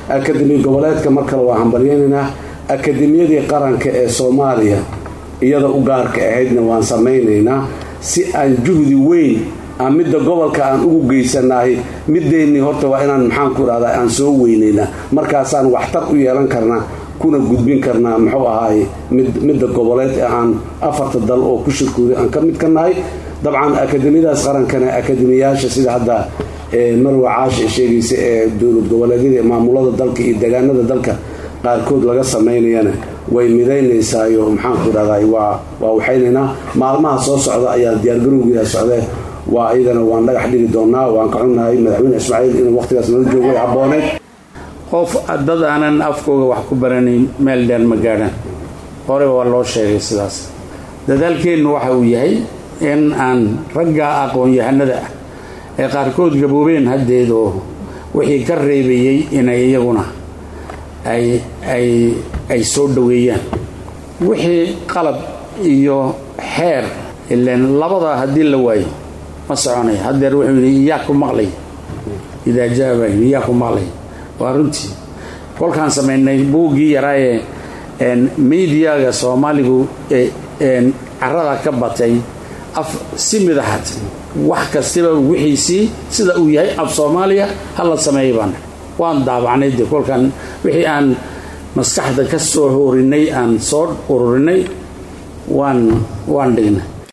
akademi goboleedka mar kale waa hambalyaynaynaa akademiyadii qaranka ee soomaaliya iyada u gaarka ahaydna waan samaynaynaa si aan juhdi weyn aan midda gobolka aan ugu geysanahay mideennii horta waa inaan maxaanku dhahdaa aan soo weynaynaa markaasaan waxtar u yeelan karnaa kuna gudbin karnaa muxuu ahaay midda goboleed ee aan afarta dal oo ku shirkooday aan ka mid ka nahay dabcan akademiyadaas qarankana akademiyaasha sida hadda marwa caash ee sheegaysa ee dowlad goboleedyada ee maamulada dalka iyo deegaanada dalka qaarkood laga samaynayana way midaynaysaayo maxaanku dhahday waa waa waxaynaynaa maalmaha soo socda ayaa diyaargarowgeeda socdee waa iyadana waan dhagax dhigi doonaa waan ka xunnahay madaxweyne ismaaciil inuu waqtigaas nala joogo way habbooneyd qof dad aanan afkooga wax ku baranayn meel dheer ma gaadhaan hore waa loo sheegay sidaas dadaalkeennu waxa uu yahay in aan ragga aqoon-yahanada ah ee qaarkood gaboobeen haddeed oo wixii ka reebayey inay iyaguna ay ay ay soo dhoweeyaan wixii qalab iyo xeer ilaan labada haddii la waayo ma soconay haddeer wuxuu yidhi iyaa ku maqlay idaa jaaba iyaa ku maqlay waa runtii kolkaan samaynay buuggii yaraaye mediaga soomaaligu carada ka batay af si midaxad wax kastaba wixiisii sida uu yahay af soomaaliya hala sameeyay baan waan daabacnay de kolkaan wixii aan maskaxda ka soo horinay aan soo ururinay waan waan dhignay